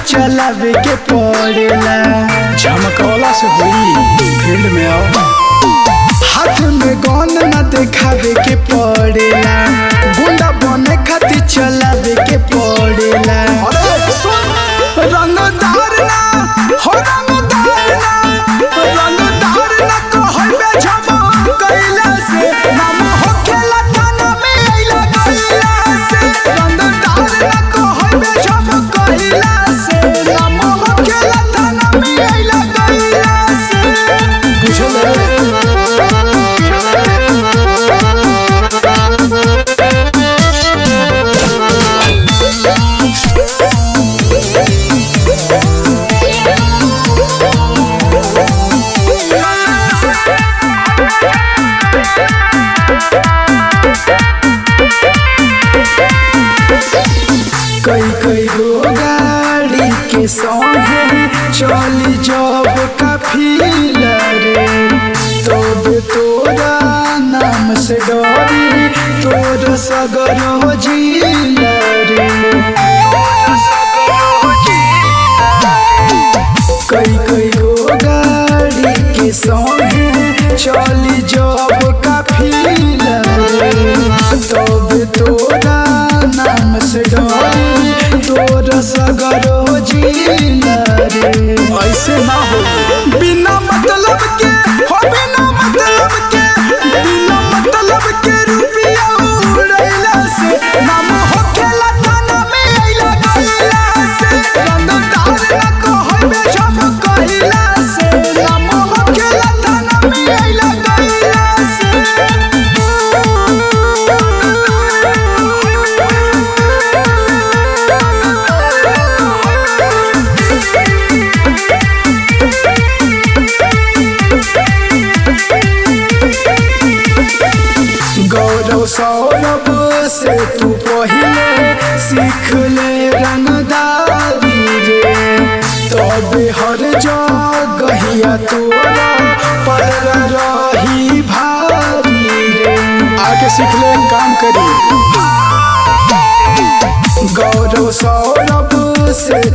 चलावे के पड़ेला झमकौला से हुई फील्ड में आओ हाथ में गन न देखावे के पड़ेला गुंडा बने खातिर चलावे के पड़ेला रंगदार ना हो रंगदार ना रंगदार ना कहबे झमकैला से नाम होखेला थाना में अइला गइला से रंगदार ना कहबे झमकैला से नाम होखेला थाना में अइला गइला से बुझले कई कई गो गाड़ी के संगे चली जब काफिला रे तब तोरा नाम से डरी तोर सगर हो जिला रे कई कई गो गाड़ी के संगे चली जब काफिला रे तब तोरा नाम से डरी तोर सगर हो जिला रे ऐसे ना हो बिना मतलब के हो बिना मतलब के बिना मतलब के रुपया उड़ैला से नाम होखेला थाना में अइला गइला से रंगदार ना कहबे झमकइला से नाम होखेला थाना में अइला गइला गौरव सौरभ से तू पहिले सीख ले रंगदारी रे तब हर जगहिया तोरा पर रही भारी रे आके सीख ले काम करी गौरव सौरभ से